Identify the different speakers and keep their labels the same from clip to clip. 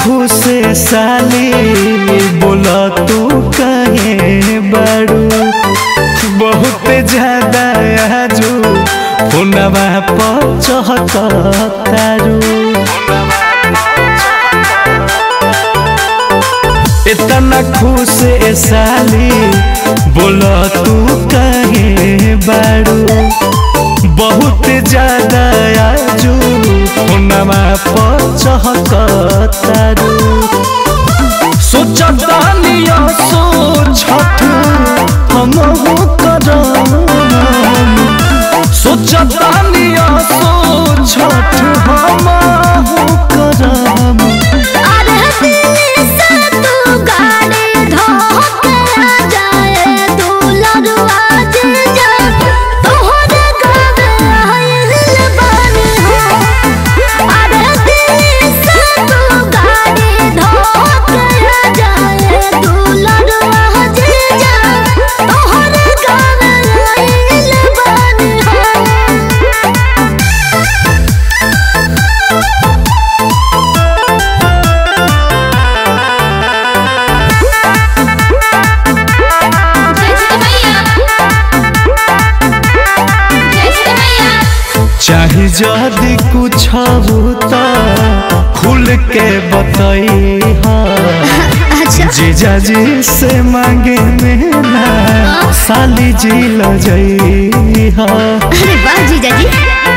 Speaker 1: खुशे साली बोला तू कहे बड़ू बहुत ज्यादा आजू फोनवा पर चहकतारू इतना खुश ए साली बोला तू कहे बड़ू बहुत ज्यादा आजू फोनवा पर चहकतारू सोचता लिया सोचत हम करम सोचता लिया सोचत हम करम
Speaker 2: अरे दिल से तू गाड़ी धोके आ जाए तू लड़वा जे जा तोहरे गावे आइल बानी हो अरे दिल से तू गाड़ी धोके आ जाए तू लड़वा जे जा तोहरे गावे आइल बानी हो
Speaker 1: चाहे जदि कुछ होता खुल के बताई
Speaker 2: अच्छा
Speaker 1: जीजा जी से मांगे मेरा साली जी लजई हा
Speaker 2: अरे वाह जीजा जी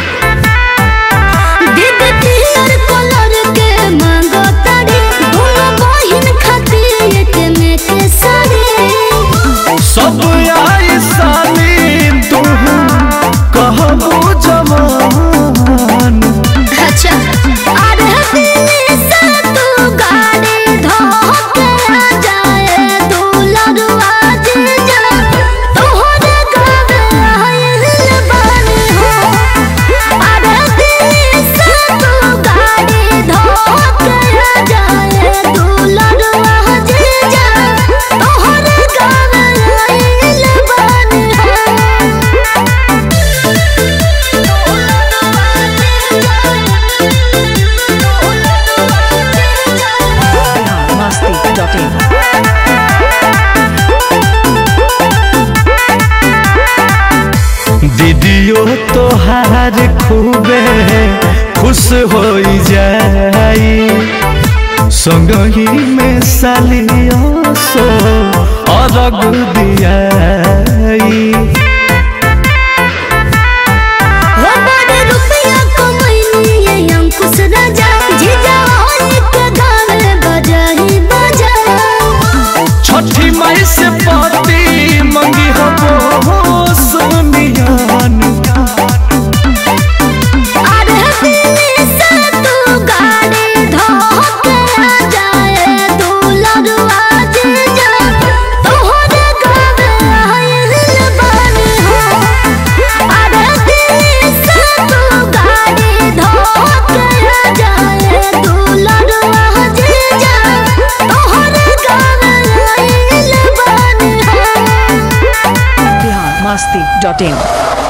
Speaker 2: दीद पियर कलर के मांगो तारी दोनों बहिन खातिर एक में के साड़ी
Speaker 1: सब आई साली तू कहबू जवान
Speaker 2: अच्छा अरे दिल से तू गाड़ी धोके आ जाए तू लड़वा जीजा तोहरे गावे आइल बानी हो अरे दिल से तू गाड़ी धोके आ जाए तू लड़वा जीजा तोहरे गावे आइल बानी हो
Speaker 3: masti.in
Speaker 1: दीदियो तोहार खूबे खुश हो जाई संगही में सालियो सो अरग दियाई
Speaker 2: हो बड़े रुपया कमैनी ये अंकुश राजा जीजा होली के गावे बजाही बजा
Speaker 1: छठी माई से पति मंगी हो सोनियान
Speaker 2: अरे दिल से तू गाड़ी धोके आ जाए तू लड़वा जीजा तोहरे गावे आइल बानी हो अरे दिल से तू गाड़ी धोके आ जाए तू लड़वा जीजा तोहरे गावे आइल बानी हो
Speaker 3: masti.in